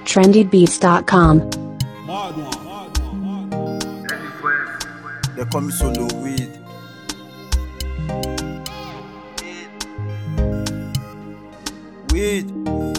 trendybeats.com. They call me solo weed. Weed.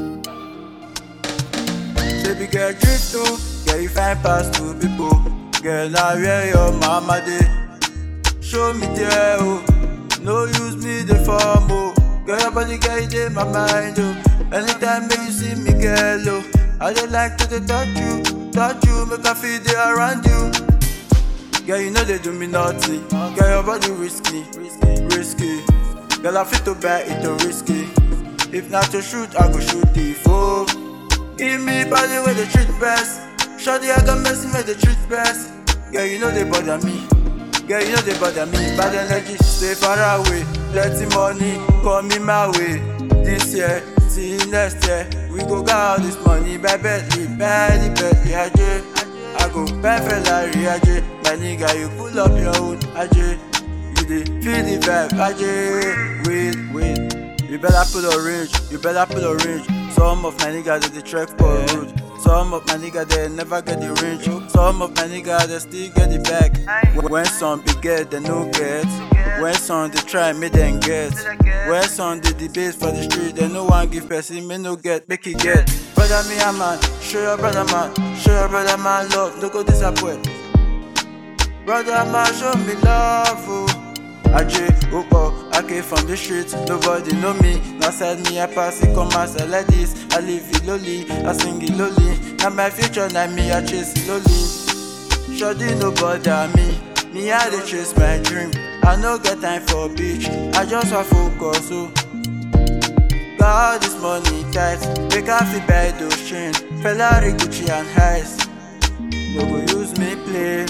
Baby girl, drift too. Girl, you find past two people. Girl, now where your mama dey? Show me there, oh. No use me the form, oh. Girl, your body girl, you dey my mind, oh. Anytime make you see me, girl, oh. I dey like to dey touch you, touch you, make I feel dey around you. Girl, you know they do me naughty. Girl, your body risky, risky, risky. Girl, I fit to buy it to risky. If not to shoot, I go shoot the fool. Give me body where the treat best. Shawty, I got messing with the treat best. Girl, you know they bother me. Girl, you know they bother me. Bad energy, stay far away. Plenty money, call me my way. This year, see next year. We go get all this money by Bentley, Bentley, Bentley, AJ. I go buy Ferrari, AJ. My nigga, you pull up your own, AJ. You dey feel the vibe, AJ. Wait, wait. You better pull orange, you better pull orange. Some of my niggas they dey trek for road. Some of my niggas they never get the range. Some of my niggas they still get the bag. When some be get, they no get. When some they try, make them get. When some they debate for the street, they no one give person, me no get, make it get. Brother me a man, show your brother man, show your brother man love, no go disappoint. Brother man, show me love, oh. Ajay, Upo, I came from the streets, nobody know me. Now side me, I pass it, come as I like this. I live it lowly, I sing it lowly. Now my future, now me, I chase it lowly. Shoddy, no bother me. Me, I dey chase my dream. I no get time for beach, I just want focus, oh. Got all this money tight, make I feel buy those chain. Ferrari, Gucci, and Heist. No go use me play.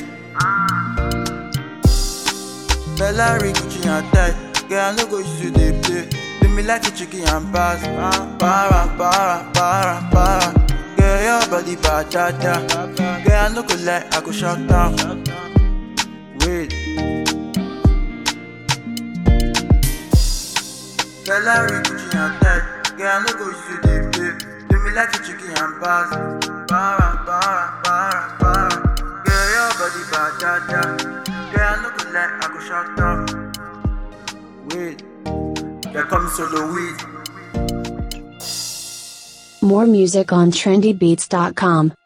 Ferrari, Gucci and tight. Girl, I no go use you dey play. Do me like a chicken and pass. Para, para, para, para. Girl, your body batata. Girl, I no go lie, I go shut down. Wait. Ferrari, Gucci and tight. Girl, I no go use you dey play. Do me like a chicken and pass. Para, para, para, para. Girl, your body batata. Girl, I no go lie, I go shut down. Wait. There comes solo weed. More music on trendybeats.com.